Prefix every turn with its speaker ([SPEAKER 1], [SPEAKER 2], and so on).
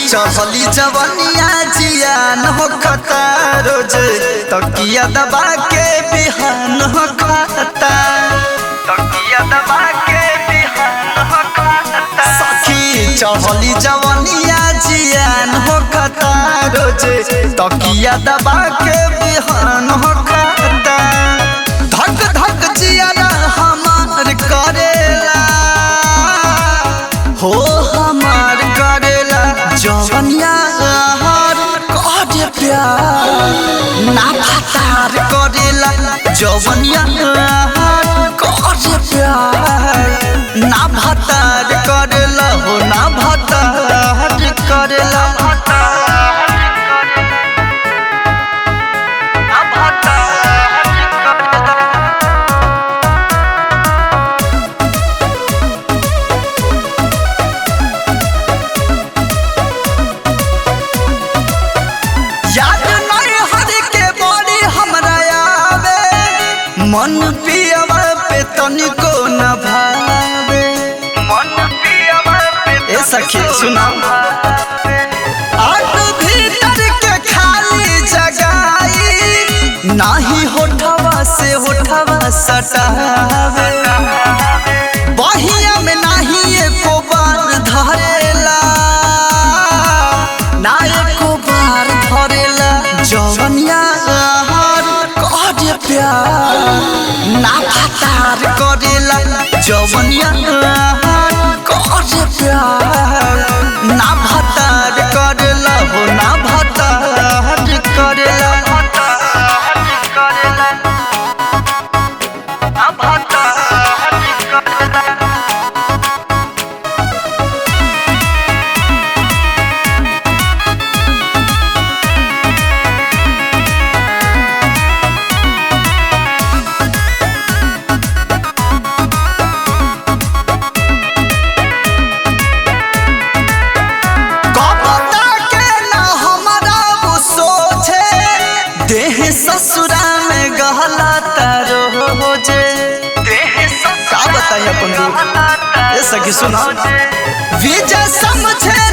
[SPEAKER 1] चढ़ली जवनिया जियान हो खता रोज तकिया दबा के बिहान हो खाता तकिया दबा के बिहान हो खाता सखी चढ़ली जवनिया जियान हो खता रोज तकिया दबा के बिहान हो खाता धक धक जियारा हमार करेला हो हमार करेला जवनिया हर करे प्यार ना फतार करेला जवनिया हर करे प्यार ना भतार करेला हो ना भतार करेला ना भतार करेला याद नहीं हर के बड़ी हमरा आवे मन पियवा पे तनिको न भावे मन पियवा पे ए सखी सुना आट भीतर के खाली जगाई नाही होठवा से होठवा सटावे बहिया में नाही एको बार धरेला ना एको बार धरेला जवनिया हर करे प्यार ना फतार करेला जवनिया हर करे प्यार ना भतार करेला हो ना भतार करेला ना भतार करेला कपता के ना हमारा वो सोचे देह ससुरा में गहला तारो हो जे का बताइए अपन दुख ये सखी सुना विजय समझे